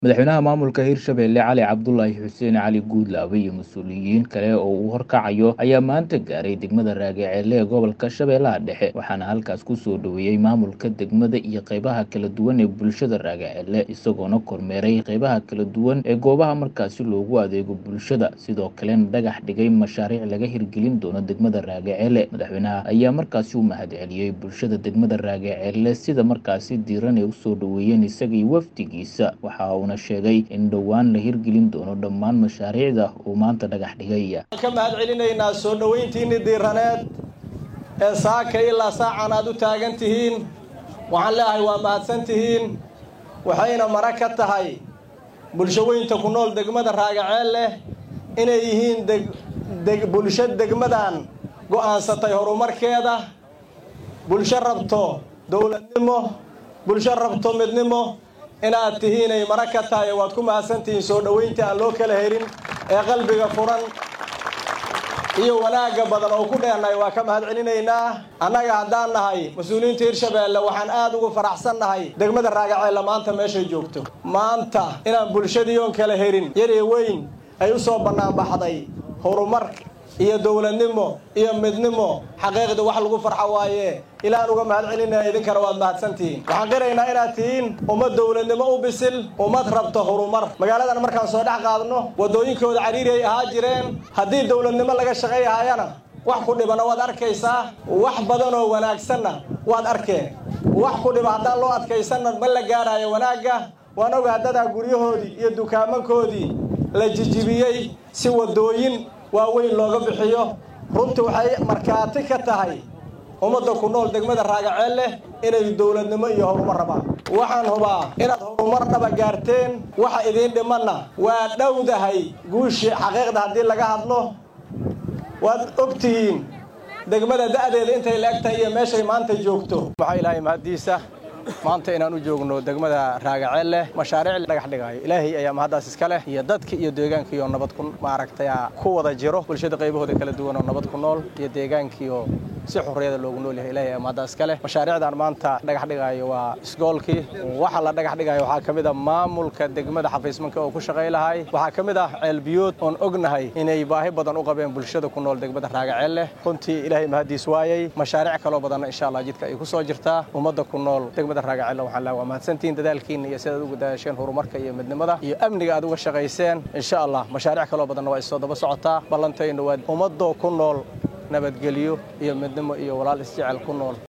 Madaxweynaha maamulka Hirshabelle Cali Cabdulaahi Xuseen Cali Guudlaabe iyo mas'uuliyiin kale oo uu horkacayo ayaa maanta gaaray degmada Raagaceelle ee gobolka Shabeellaha Dhexe waxaana halkaas ku soo dhoweeyey maamulka degmada iyo qaybaha kala duwan ee bulshada Raagaceelle isagoona kormeeray qaybaha kala duwan ee goobaha markaasi loogu adeego bulshada sidoo kalena dhagax dhigay mashaariic laga hirgelin doono degmada Raagaceelle madaxweynaha ayaa markaasi u mahadceliyey bulshada degmada Raagaceelle sida markaasi diiran ay u soo dhoweeyeen isaga iyo wafdigiisa waxa uuna sheegay in dhowaan la hirgelin doono dhammaan mashaariicda uu maanta dhagax dhigay ka mahad celinaynaa soo dhoweyntiinni diiraneed ee saaka ilaa saacan aad u taagan tihiin waxaan leeyahay waa mahadsan tihiin waxayna mara ka tahay bulsho weynta ku nool degmada Raagaceelle inay yihiin deg bulsho degmadan go'aansatay horumarkeeda bulsho rabto dowladnimo bulsho rabto midnimo inaad tihiinay mara ka tahay waad ku mahadsantihiin soo dhoweyntii aan loo kala helin ee qalbiga furan iyo wanaagga badan oo ku dheernay waa ka mahad celinaynaa annaga haddaan nahay mas-uuliyiinta hirshabeelle waxaan aad ugu faraxsan nahay degmada raagaceelle maanta meeshay joogto maanta inaan bulshadii oon kala helin yar iyo weyn ay u soo bannaanbaxday horumar iyo dowladnimo iyo midnimo xaqiiqda wax lagu farxo waaye ilaan uga mahad celinaya idinkana waad mahadsantihiin waxaan qiraynaa inaad tihiin ummad dowladnimo u bisil ummad rabto horumar magaaladan markaan soo dhex qaadno waddooyinkooda cariiri ay ahaa jireen haddii dowladnimo laga shaqayhayana wax ku dhibana waad arkaysaa wax badan oo wanaagsanna waad arkeen wax ku dhiba haddaan loo adkaysanna ma la gaaraayo wanaagga waan oga haddadaa guryahoodii iyo dukaamankoodii la jijibiyey si waddooyin waaweyn looga bixiyo runtii waxay markhaati ka tahay ummadda ku nool degmada raagaceelle inay dowladnimo iyo horumar rabaan waxaan hubaa inaad horumar dhaba gaarteen waxa idiin dhimanna waa dhowdahay guushii xaqiiqda haddii laga hadlo waad og tihiin degmada da'deeda intay la eg tahay iyo meeshay maanta joogto waxaa ilaahay mahaddiisa maanta inaan u joogno degmada raagaceelle mashaariic dhagax dhigaayo ilaahay ayaa mahaddaas iska leh iyo dadki iyo deegaankiioo nabad ku maaragtay ku wada jiro bulshada qaybahooda kala duwan oo nabad ku nool iyo deegaankiioo si xurriyada loogu nool yahay ilaahay ayaa mahaddaas iska leh mashaariicdan maanta dhagax dhigaayo waa isgoolkii waxa la dhagax dhigaayo waxaa ka mid ah maamulka degmada xafiismanka oo ku shaqay lahay waxaa ka mid ah ceelbiyood oon ognahay inay baahi badan u qabeen bulshada ku nool degmada raagaceelle runtii ilaahay mahaddiis waayey mashaariic kaloo badanna insha allah jidka ay ku soo jirtaa ummadda ku nool raagaceelle waxaan leeyahay waa mahadsantihiin dadaalkiina iyo sidaad ugu dadaasheen horumarka iyo midnimada iyo amniga aad uga shaqayseen insha allah mashaariic kaloo badanna waa isoo daba socotaa ballantayna waa ummadoo ku nool nabadgelyo iyo midnimo iyo walaal isjecel ku nool